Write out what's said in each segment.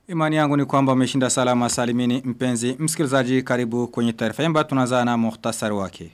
Imani yangu ni kwamba umeshinda salama salimini mpenzi msikilizaji karibu kwenye taarifa yamba tunaanza na muhtasari wake.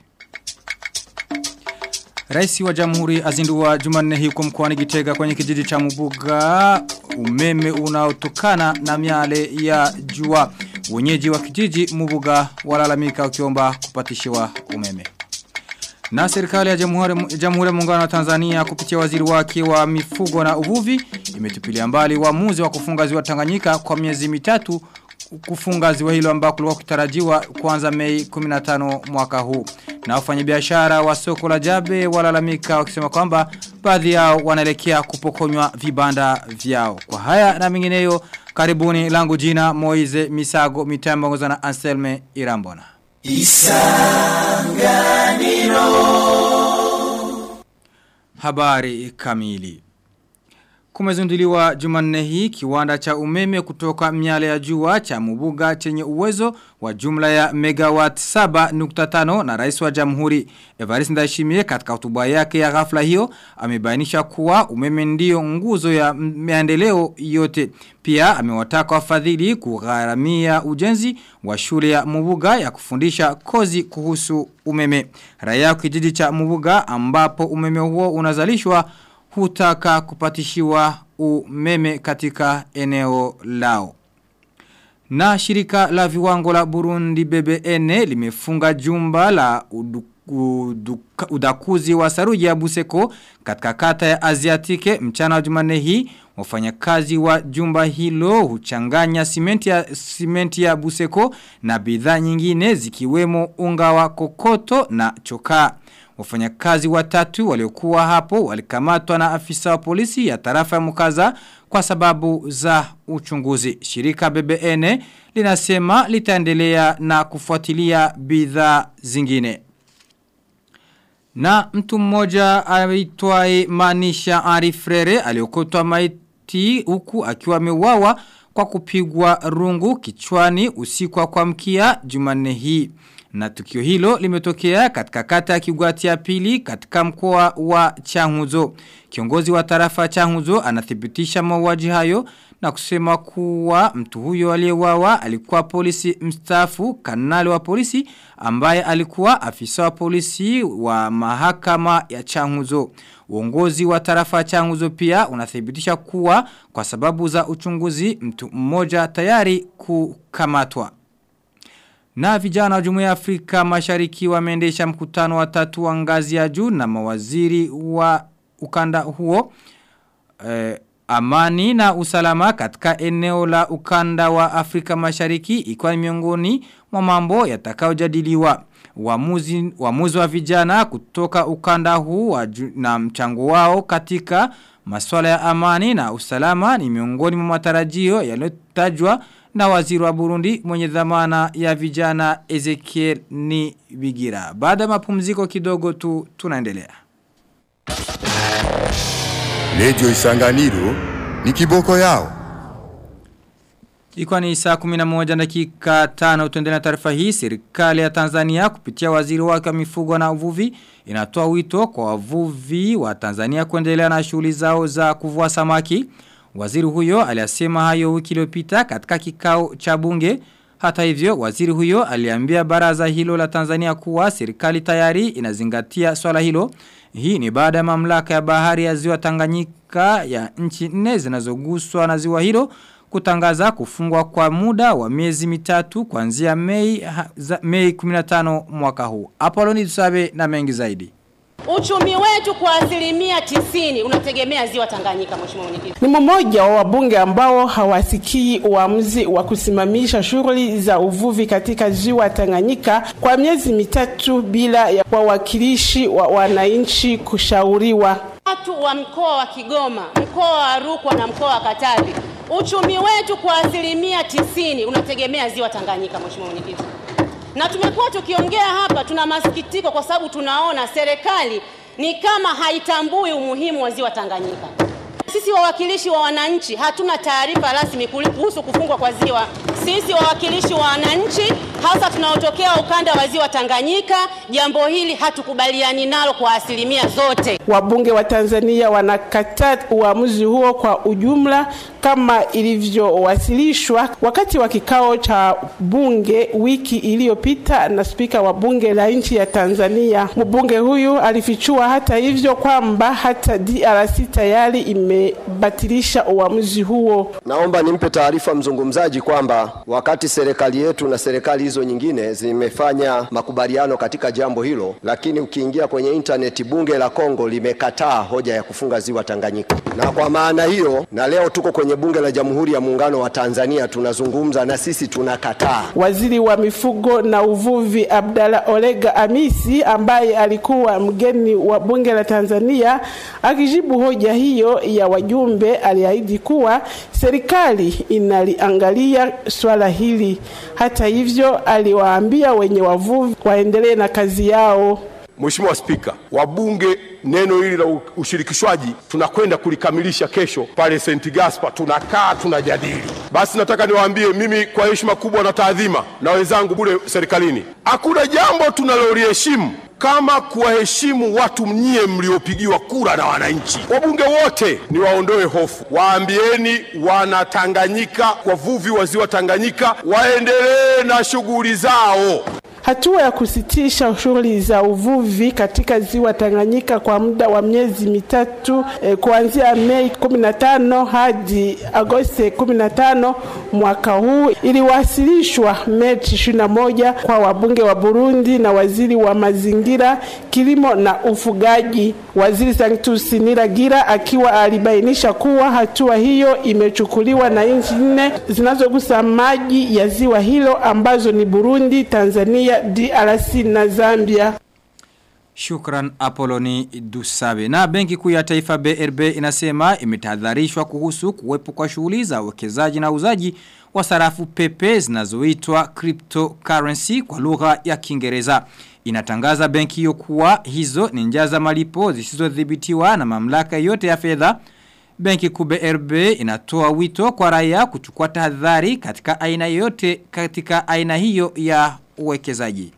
Rais wa Jamhuri azindua Jumanne hii kwa mkoani Gitega kwenye kijiji cha Mubuga umeme unaotokana na miale ya jua. Wenyeji wa kijiji Mubuga walalamika ukiomba kupatishiwa umeme. Na serikali ya Jamhuri Jamhuri ya Muungano wa Tanzania kupitia waziri wake wa mifugo na uvuvi imetupilia mbali uamuzi wa kufunga ziwa Tanganyika kwa miezi mitatu kufunga ziwa hilo ambako kulikuwa kutarajiwa kuanza Mei 15 mwaka huu. Na wafanyabiashara wa soko la Jabe walalamika wakisema kwamba baadhi yao wanaelekea kupokonywa vibanda vyao. Kwa haya na mengineyo karibuni langu jina Moize Misago mitambo na Anselme Irambona. Isanganiro Habari kamili Kumezunduliwa jumanne hii kiwanda cha umeme kutoka miale ya jua cha mubuga chenye uwezo wa jumla ya megawatt 7.5 na rais wa jamhuri Evariste Ndayishimiye katika hotuba yake ya ghafla hiyo amebainisha kuwa umeme ndio nguzo ya maendeleo yote. Pia amewataka wafadhili kugharamia ujenzi wa shule ya Mubuga ya kufundisha kozi kuhusu umeme. Raia kijiji cha Mubuga ambapo umeme huo unazalishwa hutaka kupatishiwa umeme katika eneo lao. Na shirika la viwango la Burundi BBN limefunga jumba la udu, udu, udakuzi wa saruji ya Buseko katika kata ya Aziatike mchana wa jumane hii. Wafanyakazi wa jumba hilo huchanganya simenti ya, simenti ya Buseko na bidhaa nyingine zikiwemo unga wa kokoto na chokaa. Wafanyakazi watatu waliokuwa hapo walikamatwa na afisa wa polisi ya tarafa ya Mukaza kwa sababu za uchunguzi. Shirika BBN linasema litaendelea na kufuatilia bidhaa zingine. Na mtu mmoja aitwaye Manisha Arifrere aliokotwa maiti huku akiwa ameuawa kwa kupigwa rungu kichwani usiku wa kuamkia Jumanne hii. Na tukio hilo limetokea katika kata ya Kigwati ya pili katika mkoa wa Changuzo. Kiongozi wa tarafa Changuzo anathibitisha mauaji hayo na kusema kuwa mtu huyo aliyewawa alikuwa polisi mstaafu kanali wa polisi ambaye alikuwa afisa wa polisi wa mahakama ya Changuzo. Uongozi wa tarafa Changuzo pia unathibitisha kuwa kwa sababu za uchunguzi mtu mmoja tayari kukamatwa. Na vijana wa Jumuiya ya Afrika Mashariki wameendesha mkutano wa tatu wa ngazi ya juu na mawaziri wa ukanda huo eh, amani na usalama katika eneo la ukanda wa Afrika Mashariki ikiwa miongoni mwa mambo yatakayojadiliwa. Uamuzi uamuzi wa vijana kutoka ukanda huu wa na mchango wao katika masuala ya amani na usalama ni miongoni mwa matarajio yaliyotajwa na waziri wa Burundi mwenye dhamana ya vijana Ezekiel ni Bigira. Baada mapumziko kidogo tu tunaendelea. Radio Isanganiro ni kiboko yao. Ikuwa ni saa 11 dakika 5 tuendelea taarifa hii serikali ya Tanzania kupitia waziri wake wa mifugo na uvuvi inatoa wito kwa wavuvi wa Tanzania kuendelea na shughuli zao za kuvua samaki. Waziri huyo aliyasema hayo wiki iliyopita katika kikao cha bunge. Hata hivyo, waziri huyo aliambia baraza hilo la Tanzania kuwa serikali tayari inazingatia swala hilo. Hii ni baada ya mamlaka ya bahari ya ziwa Tanganyika ya nchi nne zinazoguswa na ziwa hilo kutangaza kufungwa kwa muda wa miezi mitatu kuanzia Mei, Mei 15 mwaka huu. Apoloni Tusabe na mengi zaidi. Uchumi wetu kwa asilimia tisini unategemea ziwa Tanganyika, mheshimiwa mwenyekiti. Ni mmoja wa wabunge ambao hawasikii uamuzi wa kusimamisha shughuli za uvuvi katika ziwa Tanganyika kwa miezi mitatu bila ya wawakilishi wa wananchi kushauriwa. Watu wa mkoa wa Kigoma, mkoa wa Rukwa na mkoa wa Katavi, uchumi wetu kwa asilimia tisini unategemea ziwa Tanganyika, mheshimiwa mwenyekiti na tumekuwa tukiongea hapa, tuna masikitiko kwa sababu tunaona serikali ni kama haitambui umuhimu wa ziwa Tanganyika. Sisi wawakilishi wa wananchi hatuna taarifa rasmi kuhusu kufungwa kwa ziwa. Sisi wawakilishi wa wananchi hasa tunaotokea ukanda wa ziwa Tanganyika, jambo hili hatukubaliani nalo kwa asilimia zote. Wabunge wa Tanzania wanakataa uamuzi huo kwa ujumla kama ilivyowasilishwa wakati wa kikao cha bunge wiki iliyopita na spika wa bunge la nchi ya Tanzania. Mbunge huyu alifichua hata hivyo kwamba hata DRC tayari imebatilisha uamuzi huo. Naomba nimpe taarifa mzungumzaji kwamba wakati serikali yetu na serikali hizo nyingine zimefanya makubaliano katika jambo hilo, lakini ukiingia kwenye intaneti, bunge la Kongo limekataa hoja ya kufunga ziwa Tanganyika, na kwa maana hiyo, na leo tuko kwenye bunge la Jamhuri ya Muungano wa Tanzania tunazungumza, na sisi tunakataa. Waziri wa mifugo na uvuvi Abdalla Olega Amisi ambaye alikuwa mgeni wa bunge la Tanzania akijibu hoja hiyo ya wajumbe aliahidi kuwa serikali inaliangalia swala hili. Hata hivyo, aliwaambia wenye wavuvi waendelee na kazi yao. Mheshimiwa Spika, wabunge, neno hili la ushirikishwaji tunakwenda kulikamilisha kesho pale St. Gaspar, tunakaa tunajadili. Basi nataka niwaambie mimi kwa heshima kubwa na taadhima na wenzangu bure serikalini, hakuna jambo tunaloliheshimu kama kuwaheshimu watu mnyie mliopigiwa kura na wananchi. Wabunge wote ni waondoe hofu, waambieni Wanatanganyika, wavuvi wa ziwa Tanganyika waendelee na shughuli zao. Hatua ya kusitisha shughuli za uvuvi katika ziwa Tanganyika kwa muda wa miezi mitatu eh, kuanzia Mei 15 hadi Agosti 15 mwaka huu iliwasilishwa Machi 21 kwa wabunge wa Burundi na waziri wa mazingira, kilimo na ufugaji. Waziri Sanctus Niragira akiwa alibainisha kuwa hatua hiyo imechukuliwa na nchi nne zinazogusa maji ya ziwa hilo ambazo ni Burundi, Tanzania, DRC na Zambia. Shukran Apoloni Dusabe. Na benki kuu ya taifa BRB inasema imetahadharishwa kuhusu kuwepo kwa shughuli za uwekezaji na uzaji wa sarafu pepe zinazoitwa cryptocurrency kwa lugha ya Kiingereza. Inatangaza benki hiyo kuwa hizo ni njia za malipo zisizodhibitiwa na mamlaka yote ya fedha. Benki kuu BRB inatoa wito kwa raia kuchukua tahadhari katika aina yote katika aina hiyo ya uwekezaji.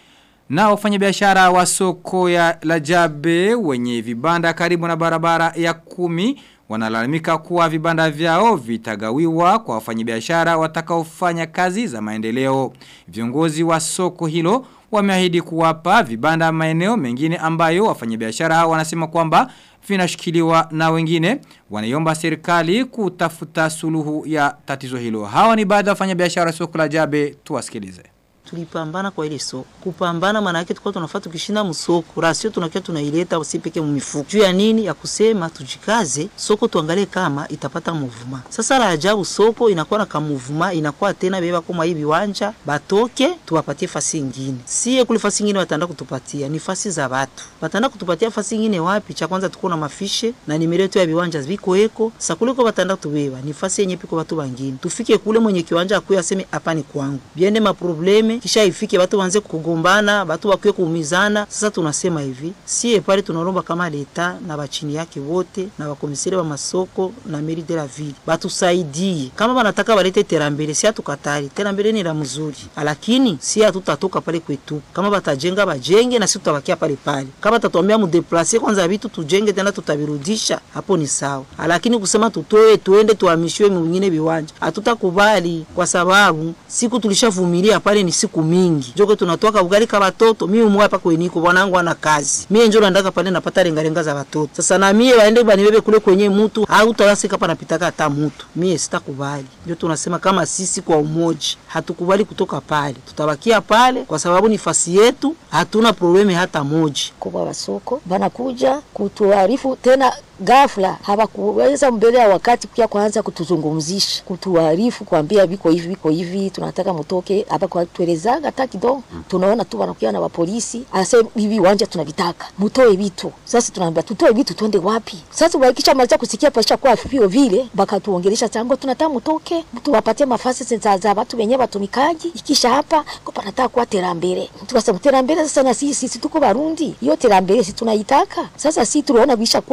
Na wafanyabiashara wa soko ya Lajabe wenye vibanda karibu na barabara ya kumi wanalalamika kuwa vibanda vyao vitagawiwa kwa wafanyabiashara watakaofanya kazi za maendeleo. Viongozi wa soko hilo wameahidi kuwapa vibanda maeneo mengine ambayo wafanyabiashara hao wanasema kwamba vinashikiliwa na wengine wanaiomba serikali kutafuta suluhu ya tatizo hilo. Hawa ni baadhi ya wafanyabiashara soko la Jabe tuwasikilize tulipambana kwa ile soko. Kupambana maana yake tulikuwa tunafaa tukishinda msoko, rasio tunakia tunaileta usipeke mmifuko. Juu ya nini? Ya kusema tujikaze, soko tuangalie kama itapata muvuma. Sasa la ajabu soko inakuwa na kamuvuma, inakuwa tena beba kama hii viwanja, batoke tuwapatie fasi nyingine. Sie kule fasi nyingine wataenda kutupatia ni fasi za watu. Wataenda kutupatia fasi nyingine wapi? Cha kwanza tuko na mafishe na nimero yetu ya viwanja viko eko. Sasa kule kwa wataenda tubeba ni fasi yenye piko watu wengine. Tufike kule mwenye kiwanja akuye aseme hapa ni kwangu. Biende maprobleme kisha ifike watu waanze kugombana, watu wakiwe kuumizana. Sasa tunasema hivi, sie pale tunaomba kama leta na bachini yake wote na wakomisere wa masoko na meri de la ville batusaidie, kama wanataka walete terambele, si hatukatari, terambele ni la mzuri, lakini si hatutatoka pale kwetu. Kama batajenga bajenge na sisi tutabakia pale pale. Kama tatuambia mudeplace kwanza vitu tujenge tena tutavirudisha, hapo ni sawa, lakini kusema tutoe tuende tuhamishiwe mwingine viwanja hatutakubali, kwa sababu siku tulishavumilia pale ni siku mingi joko tunatoka ugali ka watoto mimi umwa hapa kweniko bwanangu ana kazi mimi njoo ndaka pale napata renga renga za watoto sasa na mimi waende banibebe kule kwenye mtu au tawasika hapa napitaka hata mtu mimi sitakubali ndio tunasema kama sisi kwa umoja hatukubali kutoka pale tutabakia pale kwa sababu ni fasi yetu hatuna probleme hata moja kwa wasoko banakuja kutuarifu tena ghafla hawakuweza mbele ya wakati pia kuanza kutuzungumzisha kutuarifu kuambia viko hivi viko hivi tunataka mtoke hapa kwa tuelezaga hata kidogo mm. tunaona tu wanakuja na wapolisi anasema hivi wanja tunavitaka mtoe vitu sasa tunaambia tutoe vitu twende wapi sasa wakisha maliza kusikia pasha kwa vio vile bakatuongelesha tango tunataka mtoke tuwapatie mafasi za za watu wenyewe watumikaji ikisha hapa kwa panataka kuwa terambere tukasema terambere sasa na sisi sisi tuko Barundi hiyo terambere sisi tunaitaka sasa sisi tunaona bisha kuwa mfujo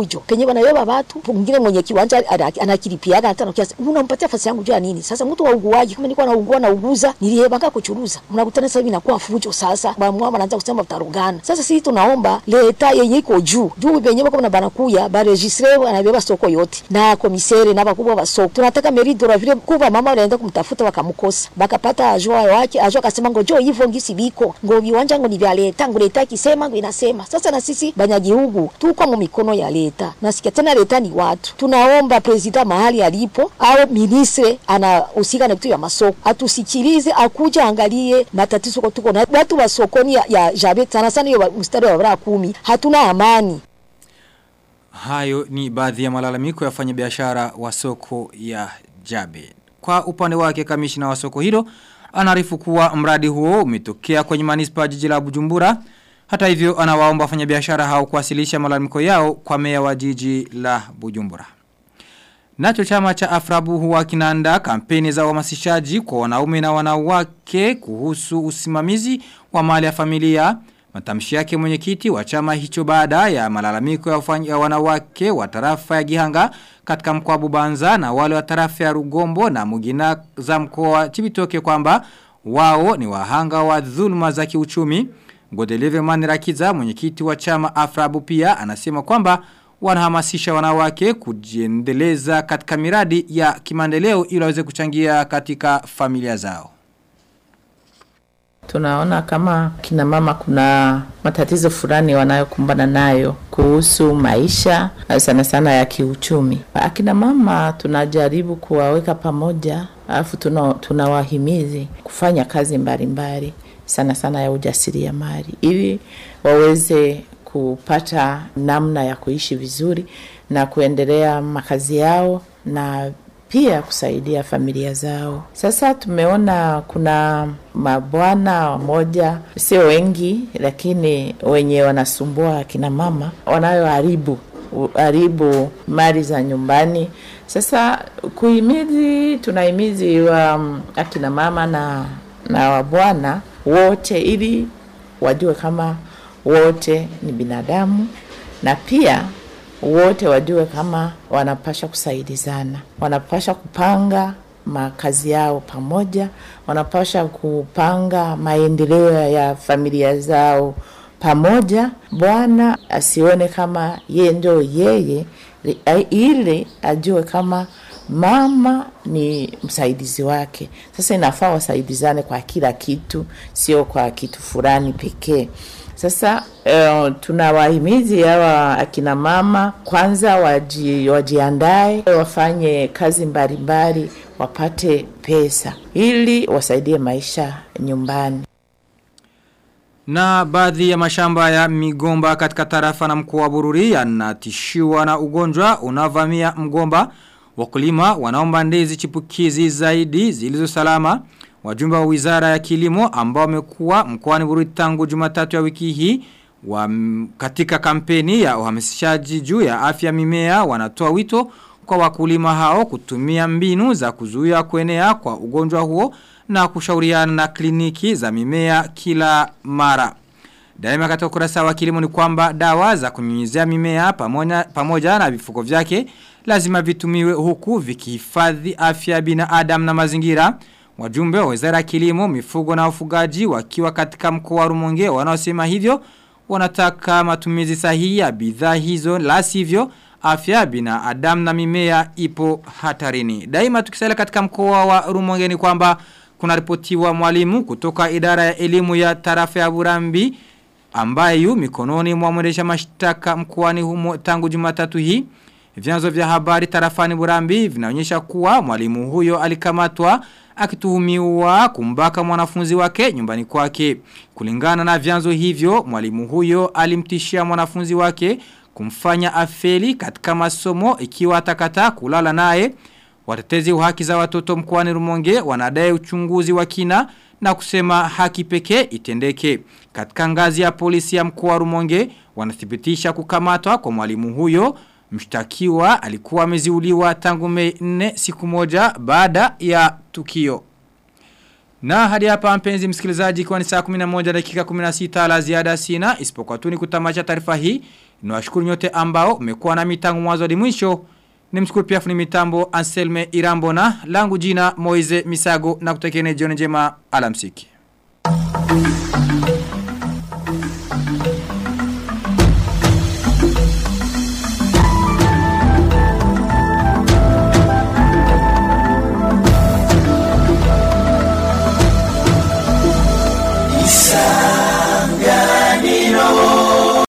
fujo penye wanabeba watu mwingine mwenye kiwanja ana- anakilipiaga hata nakia unampatia fasi yangu juu ya nini sasa mtu wa uguaji kama nilikuwa naugua na uguza nilihebanga kuchuruza unakutana sasa hivi inakuwa fujo sasa bamwa wanaanza kusema utarugana sasa sisi tunaomba leta yenye iko juu juu penye bako na banakuya ba registre anabeba soko yote na komisere na bakubwa wa soko tunataka meridora vile kuba mama walienda kumtafuta wakamkosa bakapata ajua wake ajua akasema ngo jo hivyo ngisi biko ngo viwanja ngo ni vya leta ngo leta ikisema ngo inasema sasa na sisi banyagihugu tuko mu mikono ya leta nasikia tena leta ni watu tunaomba presida mahali alipo au ministre anahusika na vitu vya masoko atusikilize akuja angalie matatizo kwa tuko na watu wa sokoni ya, ya jabe sana sana hiyo mstari wa bara kumi hatuna amani Hayo ni baadhi ya malalamiko ya wafanyabiashara wa soko ya Jabe. Kwa upande wake kamishina wa soko hilo anaarifu kuwa mradi huo umetokea kwenye manispa ya jiji la Bujumbura. Hata hivyo anawaomba wafanyabiashara hao kuwasilisha malalamiko yao kwa meya wa jiji la Bujumbura. Nacho chama cha Afrabu huwa kinaanda kampeni za uhamasishaji kwa wanaume na wanawake kuhusu usimamizi wa mali ya familia. Matamshi yake mwenyekiti wa chama hicho baada ya malalamiko ya, wafanya- ya wanawake wa tarafa ya Gihanga katika mkoa wa Bubanza na wale wa tarafa ya Rugombo na Mugina za mkoa wa Chibitoke kwamba wao ni wahanga wa dhuluma za kiuchumi. Godeleve Manirakiza mwenyekiti wa chama Afrabu pia anasema kwamba wanahamasisha wanawake kujiendeleza katika miradi ya kimaendeleo ili waweze kuchangia katika familia zao. Tunaona kama kina mama kuna matatizo fulani wanayokumbana nayo kuhusu maisha sana sana ya kiuchumi. Akina mama tunajaribu kuwaweka pamoja, alafu tuna- tunawahimizi kufanya kazi mbalimbali sana sana ya ujasiriamali ili waweze kupata namna ya kuishi vizuri na kuendelea makazi yao na pia kusaidia familia zao. Sasa tumeona kuna mabwana wamoja, sio wengi, lakini wenye wanasumbua akina mama wanayoharibu haribu mali za nyumbani. Sasa kuhimizi, tunahimizi wa mm, akina mama na, na wabwana wote ili wajue kama wote ni binadamu na pia wote wajue kama wanapasha kusaidizana, wanapasha kupanga makazi yao pamoja, wanapasha kupanga maendeleo ya familia zao pamoja. Bwana asione kama yeye ndio yeye, ili ajue kama mama ni msaidizi wake. Sasa inafaa wasaidizane kwa kila kitu, sio kwa kitu fulani pekee. Sasa uh, tunawahimizi hawa akina mama kwanza waji, wajiandae wafanye kazi mbalimbali wapate pesa ili wasaidie maisha nyumbani. Na baadhi ya mashamba ya migomba katika tarafa na mkoa wa Bururi yanatishiwa na ugonjwa unavamia mgomba. Wakulima wanaomba ndizi chipukizi zaidi zilizo salama. Wajumbe wa wizara ya kilimo ambao wamekuwa mkoani Bururi tangu Jumatatu ya wiki hii wa, katika kampeni ya uhamasishaji juu ya afya mimea wanatoa wito kwa wakulima hao kutumia mbinu za kuzuia kuenea kwa ugonjwa huo na kushauriana na kliniki za mimea kila mara. Daima katika ukurasa wa kilimo ni kwamba dawa za kunyunyizia mimea pamoja, pamoja na vifuko vyake lazima vitumiwe huku vikihifadhi afya ya binadamu na mazingira. Wajumbe wa Wizara ya Kilimo, Mifugo na Ufugaji wakiwa katika mkoa wa Rumonge wanaosema hivyo wanataka matumizi sahihi ya bidhaa hizo la sivyo afya ya binadamu na mimea ipo hatarini. Daima tukisalia katika mkoa wa Rumonge ni kwamba kuna ripotiwa mwalimu kutoka idara ya elimu ya tarafa ya Burambi ambaye yu mikononi mwa mwendesha mashtaka mkoani humo tangu Jumatatu hii. Vyanzo vya habari tarafani Burambi vinaonyesha kuwa mwalimu huyo alikamatwa akituhumiwa kumbaka mwanafunzi wake nyumbani kwake. Kulingana na vyanzo hivyo, mwalimu huyo alimtishia mwanafunzi wake kumfanya afeli katika masomo ikiwa atakata kulala naye. Watetezi wa haki za watoto mkoani Rumonge wanadai uchunguzi wa kina na kusema haki pekee itendeke. Katika ngazi ya polisi ya mkoa wa Rumonge wanathibitisha kukamatwa kwa mwalimu huyo. Mshtakiwa alikuwa ameziuliwa tangu Mei 4 siku moja baada ya tukio. Na hadi hapa mpenzi msikilizaji kwa ni saa 11 dakika 16 la ziada sina isipokuwa tu ni kutamacha taarifa hii. Niwashukuru nyote ambao umekuwa na mitango mwanzo hadi mwisho. Nimshukuru pia fundi mitambo Anselme Irambona langu jina Moize Misago na kutekene jioni njema alamsiki.